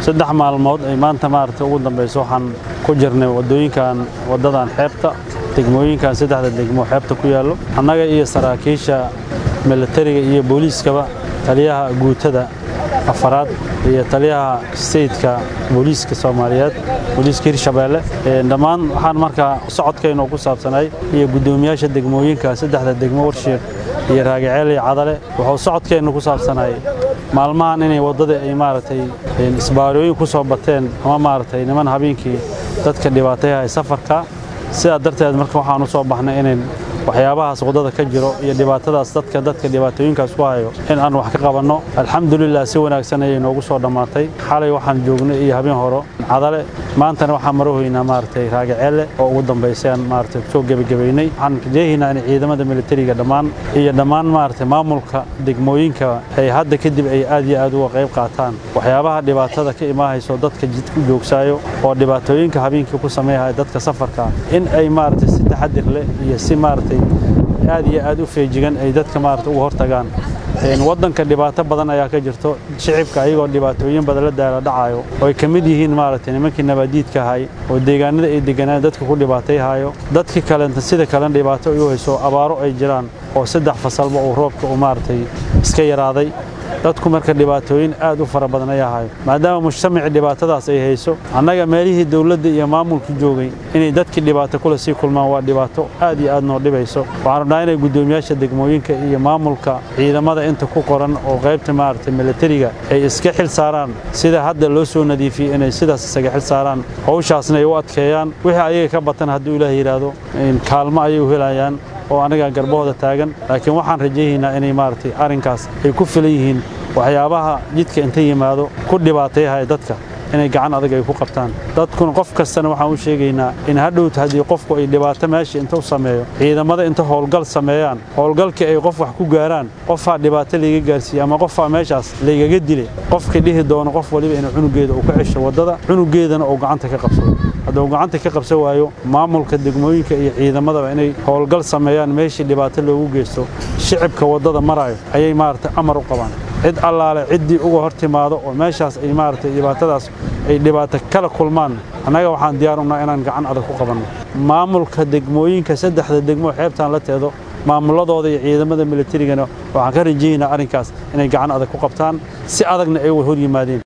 saddex maalmood ay maanta maaragtay ugu dambayso waxaan ku jirnay waddooyinkan waddadan xeebta degmooyinkan saddexda degmo xeebta ku yaallo annaga iyo saraakiisha milatariga iyo booliiskaba taliyaha guutada afaraad iyo taliyaha steytka booliiska soomaaliyeed booliiska hirshabeelle dhammaan waxaan markaa socodkaynu ku saabsanay iyo guddoomiyaasha degmooyinka saddexda degmo warshiiq iyo raagaceel iyo cadale wuxuu socodkeennu ku saabsanay maalmahan inay waddada ay maaragtay isbaarooyin ku soo bateen ama maaragtay niman habeenkii dadka dhibaatayahay safarka sidaa darteed marka waxaan u soo baxnay inayn waxyaabahaas waddada ka jiro iyo dhibaatadaas dadka dadka dhibaatooyinkaas ku hayo in aan wax ka qabanno alxamdulilah si wanaagsan ayay noogu soo dhammaatay xalay waxaan joognay iyo habeen horo cadale maantana waxaan marahoynaa maaragtay raagaceelle oo ugu dambaysay aan maaragtay soo gebagabaynay waxaan rajeehaynaa in ciidamada militariga dhammaan iyo dhammaan maaragtay maamulka degmooyinka ay hadda kadib ay aad iyo aad uga qayb qaataan waxyaabaha dhibaatada ka imaahayso dadka jidku joogsaayo oo dhibaatooyinka habeenkii ku sameeyahaya dadka safarka in ay maaragtay si taxadir leh iyo si maaragtay aad iyo aad u feejigan ay dadka maarata uga hortagaan waddanka dhibaato badan ayaa ka jirto shicibka ayagoo dhibaatooyin badan la daala dhacayo oo ay ka mid yihiin maaragtay nimankii nabaadiidka ahay oo deegaanada ay deganaan dadka ku dhibaatayhayo dadkii kalenta sida kalena dhibaato ay u hayso abaaro ay jiraan oo saddex fasalba uu roobka uu maaragtay iska yaraaday dadku marka dhibaatooyin aad u fara badan ayaa hayo maadaama mujtamacii dhibaatadaas ay hayso annaga meelihii dowladda iyo maamulku joogay inay dadkii dhibaato kule sii kulmaan waa dhibaato aad iyo aad noo dhibayso waxaan rabnaa inay guddoomiyaasha degmooyinka iyo maamulka ciidamada inta ku qoran oo qaybta maaragtay militariga ay iska xil saaraan sida hadda loo soo nadiifiyey inay sidaas isaga xil saaraan hawshaasna ay u adkeeyaan wixii ayaga ka batan hadduu ilaah yidhaahdo kaalmo ayay u helayaan oo anaga garbahooda taagan laakiin waxaan rajaynaynaa inay maaragtay arrinkaas ay ku filan yihiin waxyaabaha jidka inta yimaado ku dhibaatayahaya dadka inay gacan adag ay ku qabtaan dadkuna qof kastana waxaan u sheegaynaa in hadhowt haddii qofku ay dhibaato meesha inta u sameeyo ciidamada inta howlgal sameeyaan howlgalkii ay qof wax ku gaaraan qofaa dhibaato layga gaarsiiye ama qofaa meeshaas laygaga dile qofkii dhihi doono qof waliba inuu cunugeeda uu ka cesho waddada cunugeedana uu gacanta ka qabsado hadduu gacanta ka qabsan waayo maamulka degmooyinka iyo ciidamadaba inay howlgal sameeyaan meeshii dhibaato loogu geysto shicibka waddada maraayo ayay maaragtay amar u qabaan cid allaale ciddii uga hor timaado oo meeshaas ay maaragtay dhibaatadaas ay dhibaato kala kulmaan annaga waxaan diyaarunaa inaan gacan adag ku qabanno maamulka degmooyinka saddexda degmo xeebtaan la teedo maamuladooda iyo ciidamada militarigana waxaan ka rajaynaa arrinkaas inay gacan adag ku qabtaan si adagna ay hor yimaadeen